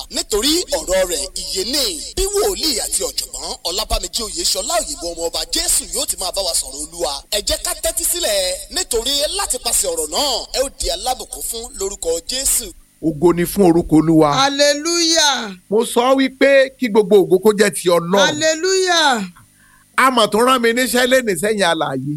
nítorí ọ̀rọ̀ rẹ̀ ìyè ní bí wòlíì àti ọ̀jọ̀gbọ́n ọlábàmíjì oyèṣọlá òyìnbó ọmọ ọba jésù yóò ti máa bá wa sọ̀rọ̀ olúwa ẹ jẹ́ ká tẹ́tí sílẹ̀ nítorí láti pàṣẹ ọ̀rọ̀ náà ẹ ó di alábùkún fún lórúkọ jésù. ògo ni fún orúkọ olúwa. hallelujah mo sọ wípé kí gbogbo ògo kó jẹ́ ti ọlọ́run. hallelujah àmọ̀ tó rán mi níṣẹ́ lẹ́nu sẹ́yìn alààyè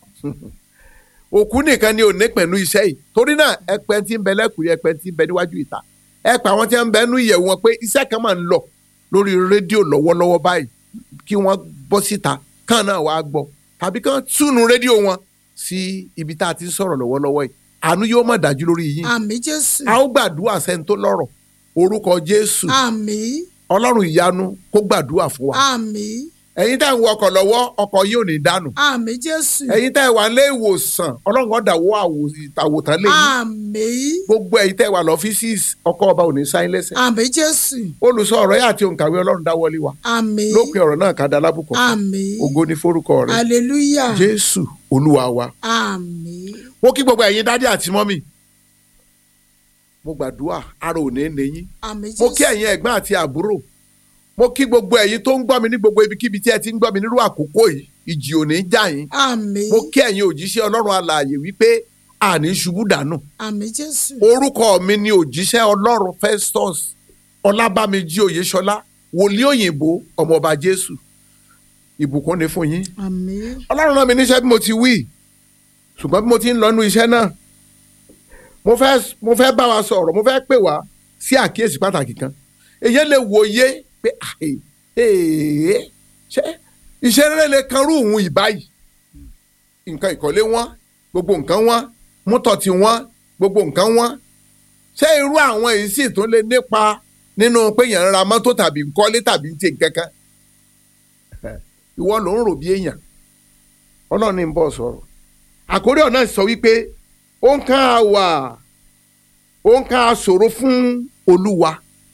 òkú nìkan ni ò ní pẹ̀lú iṣẹ́ yìí torí náà ẹpẹ́ tí ń bẹ lẹ́kùnrin ẹpẹ́ tí ń bẹ níwájú ìta ẹpẹ́ àwọn tí ń bẹ nú ìyẹ̀wò wọn pé iṣẹ́ kan máa ń lọ lórí rédíò lọ́wọ́lọ́wọ́ báyìí kí wọ́n bọ́ síta kàn náà wàá gbọ́ tàbí kàn túnú rédíò wọn sí ibi tá a ti ń sọ̀rọ̀ lọ́wọ́lọ́wọ́ yìí àánú yóò má dájú lórí yín àmín jésù a ó gbàdúrà sẹ́ni tó lọ́rọ̀ orúkọ jésù àmín ọlọ́run ìyanu kó gbàdúrà fún wa àmín ẹ̀yin tá à ń wọ ọkọ̀ lọ́wọ́ ọkọ̀ yóò ní dànù àmín jésù ẹ̀yin tá ẹ wà lé ìwòsàn ọlọ́run ọ̀dà wo àwòtán lé yín àmín gbogbo ẹ̀yin tá ẹ wà lọ́fíìsì ọkọ̀ ọba ò ní sáyín lẹ́sẹ̀ àmín jésù olùsọ ọ̀rọ̀ yà àti òǹkàwé ọlọ́run dáwọ́lé wa àmín lópin ọ̀rọ̀ náà ká da lábùkọ̀ fún. àmín ògo ní forúkọ rẹ̀ hallelujah jésù olúwa wa àmín mo kí gbogbo ẹ̀yin dádì àti mọ́mì mo gbàdúrà ara ò ní ní yín àmín mo jésù kí ẹ̀yin ẹ̀gbọ́n àti àbúrò mo kí gbogbo ẹ̀yin tó ń gbọ́ mi ní gbogbo ibikíbi tí ẹ ti ń gbọ́ mi nírú àkókò yìí ìjì ò ní já yín àmín mo kí ẹ̀yin òjíṣẹ́ ọlọ́run alààyè wípé àní ṣubú dànù àmín jésù orúkọ mi ni òjíṣẹ́ ọlọ́run festus ọlábàmíjì oyèṣọlá wòlíì òyìnbó ọmọọba jésù ìbùkún ni fún yín àmín ọlọ́run rán mi níṣẹ́ bí mo ti wí ṣùgbọ́n bí mo ti ń lọ́nu iṣẹ́ náà mo fẹ́ mo fẹ́ bá wa sọ̀rọ̀ mo fẹ́ pè wá sí àkíyèsí pàtàkì kan èyí lè wòye pé àhè èè ṣé iṣẹ́ rere lè kan rú òun ìbáyìí nǹkan ìkọ́lé wọn gbogbo nǹkan wọn mọ́tò tí wọn gbogbo nǹkan wọn ṣé irú àwọn èyí sì tún lè nípa nínú pé yẹn ń ra mọ́tò tàbí ń kọ́lé tàbí ń ṣe nǹkan kan ìwọ ló ń rò bí èèyàn ọlọ́run ní ń bọ̀ sọ̀rọ̀ àkórí ọ̀nà sọ wípé ó ń ká a wà ó ń ká a ṣòro fún olúwa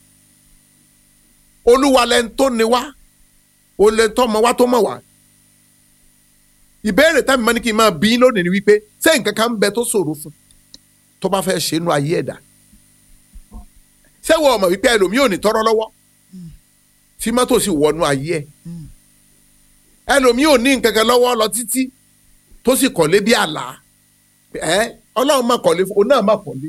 olúwa lẹni tó ní wá ó lẹni tó mọ wá tó mọ wá ìbéèrè tẹ́mi mọ́ ní kí n máa bí yín lónìí ni wípé ṣé nǹkan kan ń bẹ tó ṣòro fún tó bá fẹ́ ṣe inú ayé ẹ̀dá ṣé wọ́n mọ̀ wípé ẹlòmíì ò ní tọ́rọ́ lọ́wọ́ tí mọ́tò sì wọnú ayé ẹ̀ ẹlòmíì ò ní nǹkan kan lọ́wọ́ lọ títí tó sì kọ́lé bí àlá ẹ ọlọ́run má kọ́lé òun náà má kọ́lé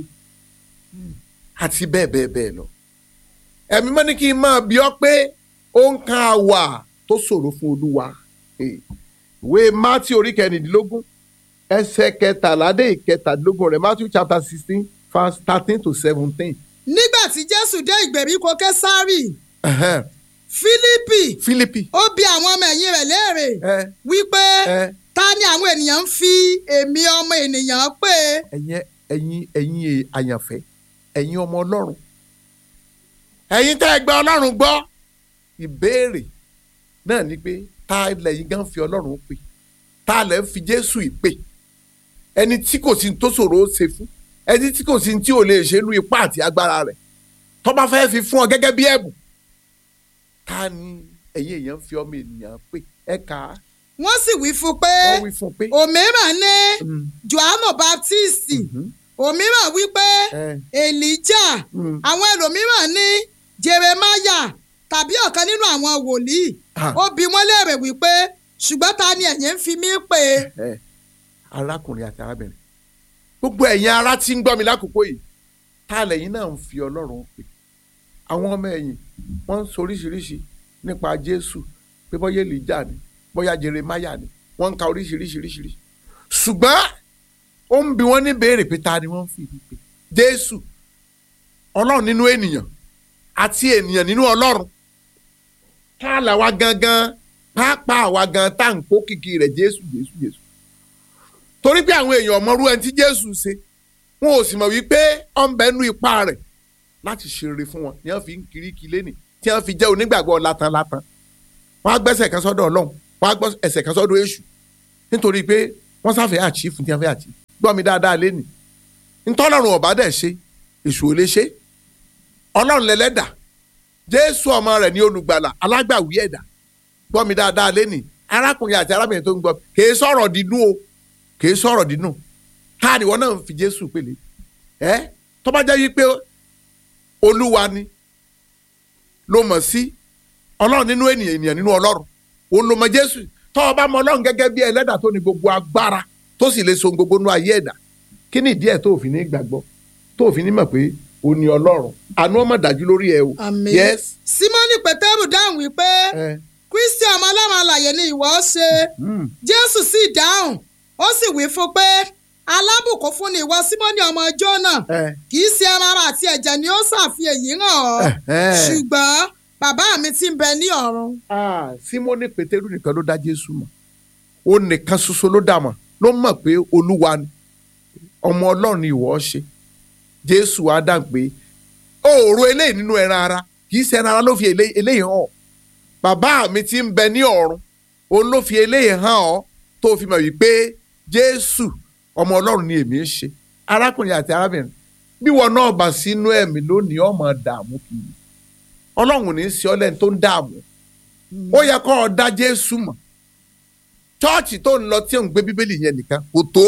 àti bẹ́ẹ̀ bẹ́ẹ̀ bẹ́ẹ̀ lọ. ẹ̀mí mọ́ ní kí n máa bí ọ pé ó ń kan àwà tó ṣòro fún olúwa. Eh, ìwé mátí orí kẹrìndínlógún ẹsẹ̀ kẹtàlá dé ìkẹtàdínlógún rẹ̀ matthew chapter sixteen verse thirteen to seventeen. nígbà tí jésù dé ìgbèríko késárì fílípì fílípì ó bi àwọn ọmọ ẹ̀yìn rẹ̀ léèrè ẹ wípé ẹ ta ni àwọn ènìyàn ń fi èmi ọmọ ènìyàn pè ẹ̀yin ẹ̀yin ẹ̀yin àyànfẹ́ ẹ̀yin ọmọ ọlọ́run ẹ̀yin tẹ́ ẹ gba ọlọ́run gbọ́ ìbéèrè náà ni pé ta lẹ́yìn gan fi ọlọ́run pè ta lẹ́ ń fi jésù ìpè ẹni tí kò sí tó ṣòro ó ṣe fún ẹni tí kò sí tí ò lè ṣe lu ipá àti agbára rẹ̀ tó bá fẹ́ fi fún ọ gẹ́gẹ́ bí ẹ̀bùn ta ni ẹ̀yin èèyàn fi ọmọ ènìyàn pè ẹ kà á wọ́n sì wí fún pé wọ́n wí fún un pé. òmíràn ní Mm, johannu baptisti mhm, òmíràn wí pé ẹ, elijah mm, àwọn ẹlòmíràn ní jeremiah tàbí ọ̀kan nínú àwọn wòlíì ah. ó bi wọ́n léèrè wípé ṣùgbọ́n ta ni ẹ̀yin ń fi mí pè ẹ arákùnrin àti arábìnrin gbogbo ẹ̀yin ará tí ń gbọ́ mi lákòókò yìí ta lẹ́yìn náà ń fi ọlọ́run pè àwọn ọmọ ẹ̀yìn wọ́n ń soríṣiríṣi nípa jésù pé bóyá èlìjà ni bóyá jeremáyà ni wọ́n ń ka oríṣiríṣiríṣiríṣi ṣùgbọ́n ó ń bi wọ́n ní béèrè pé ta ni wọ́n ń fi ìlú pè jésù ọlọ́run nínú ènìyàn àti ènìyàn nínú ọlọ́run ká làwa gangan pàápàá àwa gan tá à ń kó kìkì rẹ̀ jésù jésù jésù torí pé àwọn èèyàn ọmọrú ẹni tí jésù ṣe wọn ò sì mọ̀ wípé ọ̀nbẹ́nu ipá rẹ̀ láti ṣe rere fún wọn ni wọ́n fi ń kiri kí lẹ́nì tí wọ́n fi jẹ́ onígbàgbọ́ látàn látàn wọ́n á gbẹ́sẹ̀ kan sọ́dọ̀ ọlọ́run wọ́n á gbọ́ ẹsẹ̀ kan sọ́dọ̀ èṣù nítorí pé wọ́n sáfẹ́ àchífù tí wọ́n fẹ́ àchífù gbọ́ mi dáadáa lẹ́nì ntọ́lọ́run ọ̀bá dẹ̀ ṣe èṣù ò lè ṣe ọlọ́run lẹ́lẹ́dà jésù ọmọ rẹ̀ ní olùgbàlà alágbàwí ẹ̀dá gbọ́ mi dáadáa lẹ́nì arákùnrin àti arábìnrin tó ń gbọ́ kèé sọ̀rọ̀ dídùn o kèé sọ̀rọ̀ dídùn káàdì wọn náà ń fi jésù pèlè ẹ tó bá jẹ́ wípé olúwa ni ló mọ̀ sí ọlọ́run nínú ènìyàn ènìyàn nínú ọlọ́run òun ló mọ̀ jésù tọ́ ọ bá mọ ọlọ́run gẹ́gẹ́ bí ẹlẹ́dà tó ní gbogbo agbára tó sì lè so gbogbo nú ayé ẹ̀dá kí ni ìdí ẹ̀ tó fi ní gbàgbọ́ tó fi ní mọ̀ pé ó ní ọlọ́run àánú ọmọ dájú lórí ẹ o Àmín. yes símọ́nì pétérù dáhùn wípé ẹ kristi ọmọ ọlọ́run alàyè ni ìwọ ṣe mm, jésù sì dáhùn ó sì wí fún pé alábùkún fún ni ìwọ símọ́nì ọmọ jónà ẹ kì í ṣe ẹran ara àti ẹ̀jẹ̀ ni ó ṣàfihàn èyí hàn ọ́ ẹ. ṣùgbọ́n bàbá mi ti ń bẹ ní ọ̀run. Ah, simoni pétérù nìkan ló dá jésù mọ̀ ó nìkan ṣoṣo ló dá mọ̀ ló mọ̀ pé olúwa ni ọmọ ọlọ́run ni ìwọ ṣe jésù á dá pé òòrò eléyìí nínú ẹran ara kì í ṣe ẹran ara ló fi elé- eléyìí hàn ọ́ bàbá mi ti ń bẹ ní ọ̀run òun ló fi eléyìí hàn ọ́ tó fi mọ̀ wípé jésù ọmọ ọlọ́run ni èmi ń ṣe arákùnrin àti arábìnrin bí wọn náà bá sínú ẹ̀mí lónìí ọmọ dààmú kiri ọlọ́run ò ní í ṣe ọ́ lẹ́ni tó ń dààmú ó yẹ kó o dá jésù mọ̀ chọ́ọ̀chì tó ń lọ tí ò ń gbé bíbélì yẹn nìkan kò tó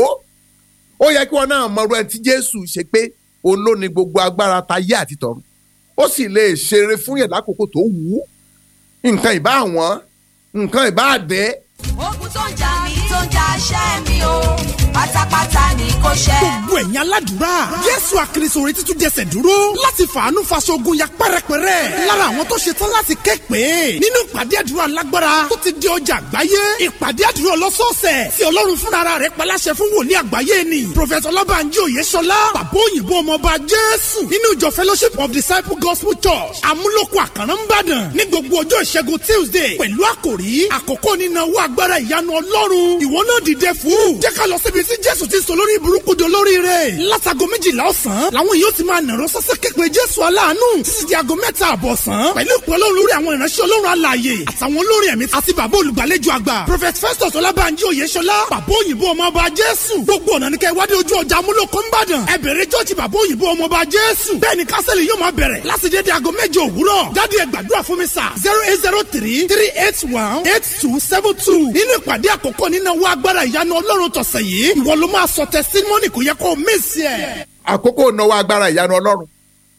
ó yẹ kí wọn náà mọ̀rọ̀ ẹ tí jésù ṣe pé òun ló ní gbogbo agbára tayé àti tọ̀run ó sì lè ṣeré fún yẹn lákòókò tó wù ú nǹkan ìbá àwọn nǹkan ìbá àdẹ́ ogun tó ń jà mí tó ń jà ṣẹ́ mi o pátápátá ni kò ṣẹ́. gbogbo ẹ̀yin aládùúrà jésù àkìrìsò retí tún jẹsẹ̀ dúró láti fàánú faṣọ ogun ya pẹ́rẹpẹ́rẹ́ lára àwọn tó ṣe tán láti ké pé nínú ìpàdé àdúrà lágbára tó ti di ọjà àgbáyé ìpàdé àdúrà ọlọ́sọ̀ọ̀sẹ̀ tí ọlọ́run fúnra rẹ̀ paláṣẹ fún wòlíì àgbáyé ni prophet ọlọ́bànjí òyeṣọlá bàbá òyìnbó ọmọọba jésù nínú ìjọ fellowship of disciple gospel church amúlòkọ àkàrà ńbàdàn ní gbogbo ọjọ́ ìṣẹ́gun tuesday pẹ̀lú àkòrí àkókò nínáwó agbára ìyanu ọlọ́run ìwọ náà dìde fún jẹ́ ká lọ síbi tí jésù ti sọ lórí burúkú di olórí rẹ̀ látago méjìlá ọ̀sán làwọn yóò ti máa nàró sọ́sẹ́ képe jésù aláàánú títí di aago mẹ́ta àbọ̀ sàn pẹ̀lú ìpè ọlọ́run lórí àwọn ìránṣẹ́ ọlọ́run alààyè àtàwọn olórin ẹ̀mí àti bàbá olùgbàlejò àgbà prophet festus ọlábànjí oyèṣọlá bàbá òyìnbó ọmọọba jésù gbogbo ọ̀nà ní kẹ́ ìwádìí ojú ọjà amúlòkó ńbàdàn ẹ bẹ̀rẹ̀ jọ́ọ̀jì bàbá òyìnbó ọmọọba jésù bẹ́ẹ̀ ni kásẹ̀lì yóò máa bẹ̀rẹ̀ láti dédé aago mẹ́jọ òwúrọ̀ dádì ẹ gbàdúrà fún mi sà zero eight zero three three eight one eight two seven two nínú ìpàdé àkọ́kọ́ nínú owó agbára ìyanu ọlọ́run tọ̀sẹ̀ yìí ìwọ ló máa sọ tẹsítímọ́nì kò yẹ kó o mísì ẹ̀. àkókò ìnáwó agbára ìyanu ọlọ́run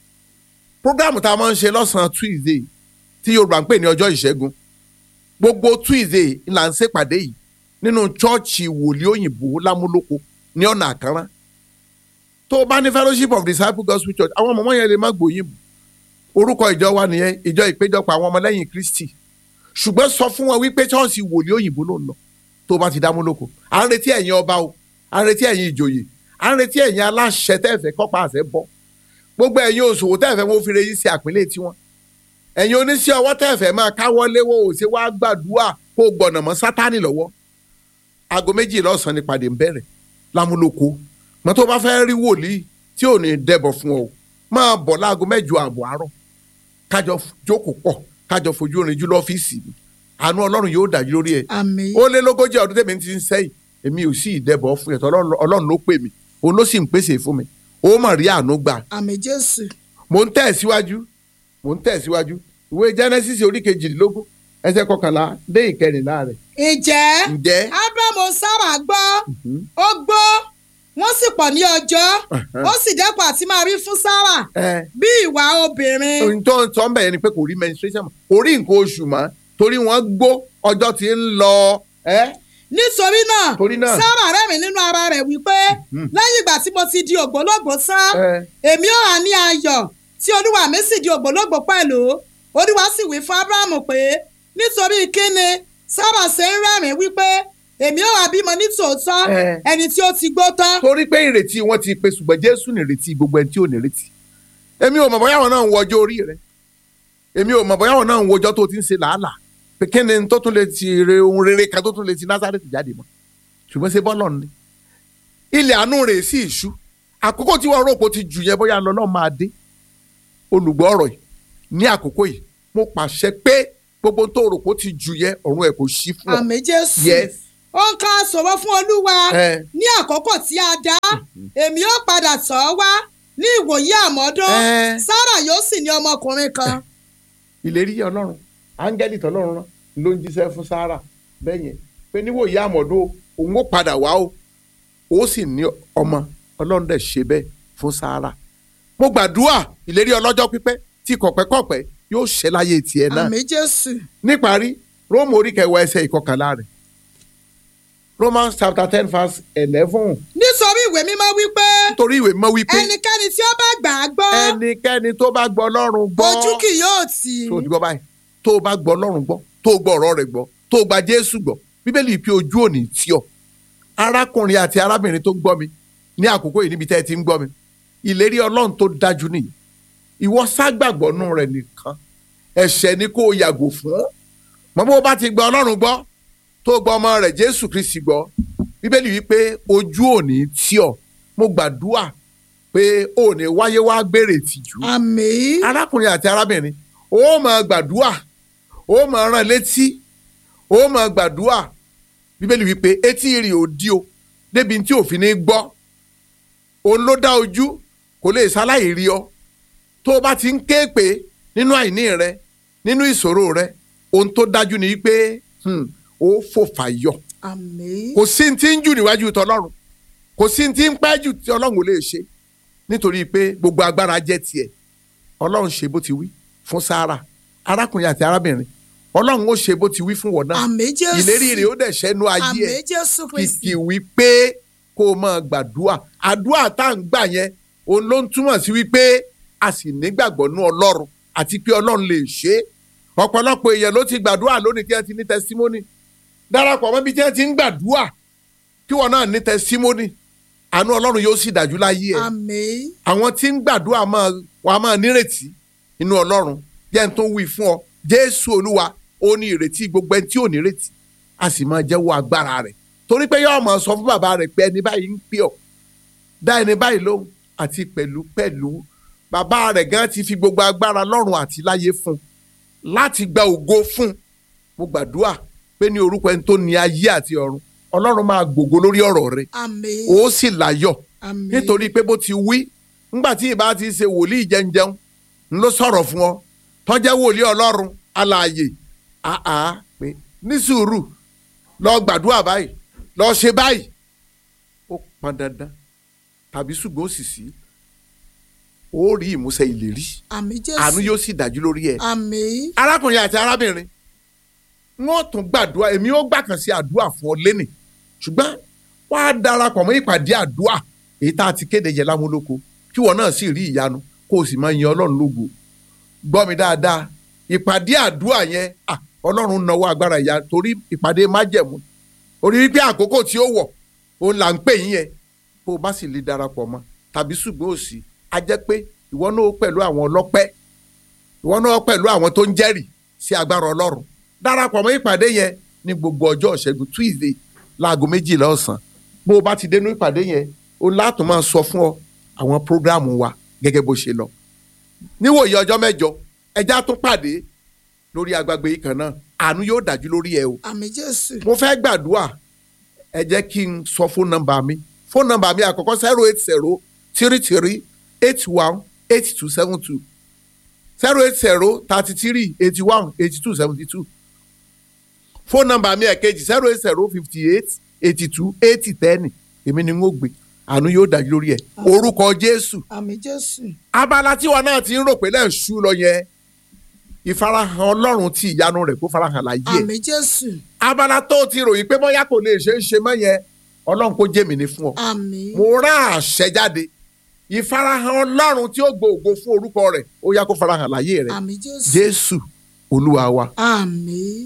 prógámù tá a máa ń ṣe lọ́sàn-án tuesday tí yorùbá ń pè ní ọjọ́ ìṣẹ́gun gbogbo tuesday là ń ṣèpàdé yìí nínú chọ́ọ̀chì wòlíì òyìnbó lámúlòkó ní ọ̀nà àkàrà tó o bá ní fellowship of disciples gospel church àwọn ọmọ yẹn lè má gbòyìnbó orúkọ ìjọ wa nìyẹn ìjọ ìpéjọpọ̀ àwọn ọmọlẹ́yìn kristi ṣùgbọ́n sọ fún wọn wípé chọ́ọ̀chì wòlíì òyìnbó ló ń lọ tó o bá ti dámúlòkó à ń retí ẹ̀yin ọba o à ń retí ẹ̀yin ìjòyè à ń retí ẹ̀yin aláṣẹ tẹ́ẹ̀fẹ́ kọ́pá àṣẹ bọ́ gbogbo ẹ̀yin òṣòwò tẹ́ẹ̀fẹ́ wọn fi reyí sí àpínlẹ̀ tiwọn ẹ̀yin oníṣẹ́ ọwọ́ tẹ́ẹ̀fẹ́ máa káwọ́ léwọ́ òṣè wá gbàdúrà kó o gbọ̀nà mọ́ sátánì lọ́wọ́ aago méjì lọ́sàn-án ni pàdé ń bẹ̀rẹ̀ lámúlòkó mọ́ tó bá fẹ́ rí wòlíì tí ò ní dẹ̀bọ̀ fún ọ máa bọ̀ láago mẹ́jọ ààbọ̀ àárọ̀ kájọ jókòó pọ̀ kájọ fojú orin jù lọ́fíìsì mi àánú ọlọ́run yóò dájú lórí ẹ̀ àmín ó lé lógójì ọdún tèmi ti ń sẹ́yìn èmi ò sí ìdẹ́bọ̀ fún ẹ̀tọ́ ọlọ́run ló pè mí òun ló sì ń pèsè fún mi ó mọ̀ rí àánú gbà àmín jésù mò ń tẹ̀síwájú mò ń tẹ̀síwájú ìwé genesis orí kejìlélógún ẹsẹ̀ kọkànlá dé ìkẹrìnlá rẹ̀ ǹjẹ́ ǹjẹ́ ábúrámù sára gbọ́ ó gbọ́ wọ́n sì pọ̀ ní ọjọ́ ó sì dẹ́kun àti máa rí fún sára ẹ bí ìwà obìnrin ohun tó ń sọ ń bẹ̀ yẹn ni pé kò rí menstruation mọ́ kò rí nǹkan oṣù mọ́ torí wọ́n gbó ọjọ́ tí ń lọ ẹ́ nítorí náà Torí náà. sára rẹ́rìn nínú ara rẹ̀ wípé lẹ́yìn ìgbà tí mo ti di ògbólógbò tán ẹ́ èmi ò hàn ní ayọ̀ tí olúwa mi sì di ògbólógbò pẹ̀lú olúwa sì wí fún ábúrámù pé nítorí kíni sára ṣe ń rẹ́rìn wípé èmi ò wá bímọ ní tòótọ́ Ẹ. ẹni tí ó ti gbó tán torí pé ìrètí wọn ti pe ṣùgbọ́n jésù nìrètí gbogbo ẹni tí ò nírètí èmi ò mọ̀ bóyá wọn náà ń wo ọjọ́ orí rẹ èmi ò mọ̀ bóyá wọn náà ń wo ọjọ́ tó ti ń ṣe làálàá pé kí ni tó tún lè ti re ohun rere kan tó tún lè ti násàrètì jáde mọ́ ṣùgbọ́n ṣe bọ́lọ̀ ni ilẹ̀ àánú rẹ̀ sì ṣú àkókò tí wọ́n rò pé ó ti jù yẹn bóyá lọ náà máa dé olùgbọ́ ọ̀rọ̀ yìí ní àkókò yìí mo pàṣẹ pé gbogbo tó rò pé ó ti jù yẹn ọ̀run ẹ̀ kò ṣí fún ọ àmì jésù yes ó ń ká sọ̀rọ̀ fún olúwa ẹ ní àkókò tí a dá èmi ó padà tọ̀ ọ́ wá ní ìwòyí àmọ́dún Ẹ. sára yóò sì ní ọmọkùnrin kan ìlérí ọlọ́run áńgẹ́lì tọ́lọ́run rán ló ń jíṣẹ́ fún sára bẹ́ẹ̀ yẹn pé níwò ìyá àmọ̀dún òun ó padà wá o ó sì ní ọmọ ọlọ́run dẹ̀ ṣe bẹ́ẹ̀ fún sára mo gbàdúrà ìlérí ọlọ́jọ́ pípẹ́ tí kọ̀pẹ́kọ̀pẹ́ yóò ṣẹ láyé tiẹ̀ náà àmì jésù níparí róòmù orí kẹwàá ẹsẹ̀ ìkọkànlá rẹ̀ romans chapter ten verse eleven nítorí ìwé mímọ́ wípé nítorí ìwé mọ́ wípé ẹnikẹ́ni tí ó bá gbà á gbọ́ ẹnikẹ́ni tó bá gbọ́ ọlọ́run gbọ́ ojú kì yóò tì í tó o ti gbọ́ báyìí tó o bá gbọ́ ọlọ́run gbọ́ tó o gbọ́ ọ̀rọ̀ rẹ̀ gbọ́ tó o gba jésù gbọ́ bíbélì pé ojú òní tí ọ arákùnrin àti arábìnrin tó ń gbọ́ mi ní àkókò yìí níbi tẹ́ ẹ ti ń gbọ́ mi ìlérí ọlọ́run tó dájú nìyí ìwọ ságbàgbọ́ nù rẹ̀ nìkan ẹ̀ṣẹ̀ ni kó o yàgò fún mọ́ bó o bá ti gba ọlọ́run gbọ́ tó o gba ọmọ rẹ̀ jésù kristi gbọ́ bíbélì wípé ojú òní tí ọ mo gbàdúrà pé òní wáyé wá gbèrè tìjú àmì arákùnrin àti arábìnrin ó máa gbàdúrà ó máa rán létí ó máa gbàdúrà bíbélì wípé etí rì ó dí o débi tí òfin ní gbọ́ òun ló dá ojú kò lè ṣaláì rí ọ tó o bá ti ń ké pé nínú àìní rẹ nínú ìṣòro rẹ ohun tó dájú ni wípé hmm, ó fò fàyọ àmì kò sí ní tí ń jù níwájú tọlọ́run kò sí ní tí ń pẹ́ jù tí ọlọ́run ò lè ṣe nítorí pé gbogbo agbára jẹ́ tiẹ̀ ọlọ́run ṣe bó ti wí fún sára arákùnrin àti arábìnrin ọlọ́run ó ṣe bó ti wí fún wọn náà àmì jésù ìlérí rẹ̀ ó dẹ̀ ṣẹ́nu ayé àmì ẹ̀ jésù kristi kìkì wípé kó o máa gbàdúrà àdúrà tá à ń gbà yẹn òun ló ń túmọ̀ sí wípé a sì nígbàgbọ́ nú ọlọ́run àti pé ọlọ́run lè ṣe é ọ̀pọ̀lọpọ̀ èèyàn ló ti gbàdúrà lónìí tí wọ́n ti ní tẹsímọ́nì darapọ̀ mọ́ bí tí wọ́n ti ń gbàdúrà kí wọ́n náà ní tẹsímọ́nì àánú ọlọ́run yóò sì dájú láyé ẹ̀ àmì àwọn tí ń gbàdúrà máa wà á máa nírètí inú ọlọ́run jẹ́ n tó wí fún ọ jésù olúwa ó ní ìrètí gbogbo ẹni tí ò nírètí a sì máa jẹ́wọ́ agbára rẹ̀ torí pé yóò máa sọ fún bàbá rẹ̀ pé ẹni báyìí ń pè ọ́ dá ẹni báyìí lóhùn àti pẹ̀lú pẹ̀lú bàbá rẹ̀ gan ti fi gbogbo agbára lọ́run àti láyé fún un láti gba ògo fún un mo gbàdúrà pé ní orúkọ ẹni tó ní ayé àti ọ̀run ọlọ́run máa gbògo lórí ọ̀rọ̀ rẹ̀ àmì ó sì láyọ̀ àmì nítorí pé bó ti wí ńgbà tí ìbá ti ṣe wòlíì jẹunjẹun ń ló sọ̀rọ̀ fún ọ tọ́jẹ́ wòlíì ọlọ́run alààyè àá pé ní sùúrù lọ gbàdúrà báyìí lọ ṣe báyìí ó pọn dandan tàbí ṣùgbọ́n ó sì sí ó rí ìmúṣẹ ìlérí àmì àánú jésù yóò sì dájú lórí ẹ̀ àmì arákùnrin àti arábìnrin wọn tún gbàdúrà èmi ó gbà kàn sí àdúrà fún ọ lẹ́nì ṣùgbọ́n wàá darapọ̀ mọ́ ìpàdé àdúrà èyí tá a ti kéde yẹ lámúlòkọ kí wọn náà sì rí ìyanu kó o sì máa yin ọlọ́run lógo gbọ́ mi dáadáa ìpàdé àdúrà yẹn à, ọlọ́run náwó agbára ìyá torí ìpàdé májẹ̀mú orí wípé àkókò tí ó wọ̀ òun là ń pè yín yẹn bó o bá sì lè darapọ̀ mọ́ tàbí ṣùgbọ́n òsì á jẹ́ pé ìwọ náà ó pẹ̀lú àwọn ọlọ́pẹ́ ìwọ náà pẹ̀lú àwọn tó ń jẹ́rìí sí agbára ọlọ́run darapọ̀ mọ́ ìpàdé yẹn ní gbogbo ọjọ́ ìṣẹ́gun tuesday láago méjìlá ọ̀sán bó o bá ti dénú ìpàdé yẹn o látún máa sọ fún ọ àwọn prógráàmù wa gẹ́gẹ́ bó ṣe lọ níwòye ọjọ́ mẹ́jọ ẹjá tún pàdé lórí agbágbé yìí kan náà àánú yóò dájú lórí ẹ o àmì jésù mo fẹ́ gbàdúrà ẹ jẹ́ kí n sọ fóònù nọ́mbà mi fóònù nọ́mbà mi àkọ́kọ́ zero eight zero three three eight one eight two seven two zero eight zero thirty three eighty one eighty two seventy two fóònù nọ́mbà mi ẹ̀kejì zero eight zero fifty eight eighty two eighty ten èmi ni n ó gbé àánú yóò dájú lórí ẹ orúkọ jésù àmì jésù abala tí wọn náà ti ń rò pé lẹ́ẹ̀ṣú lọ yẹn ìfarahàn ọlọ́run tí ìyanu rẹ̀ kó farahàn láyé ẹ̀ àmì jésù abala tó ti ròyìn pé bóyá kò lè ṣe é ṣe mọ́ yẹn ọlọ́run kó jẹ́ mi ní fún ọ. àmì mo rán àṣẹ jáde ìfarahàn ọlọ́run tí ó gbòògbò fún orúkọ rẹ̀ ó yá kó farahàn láyé rẹ̀ àmì jésù jésù olúwa wa. àmì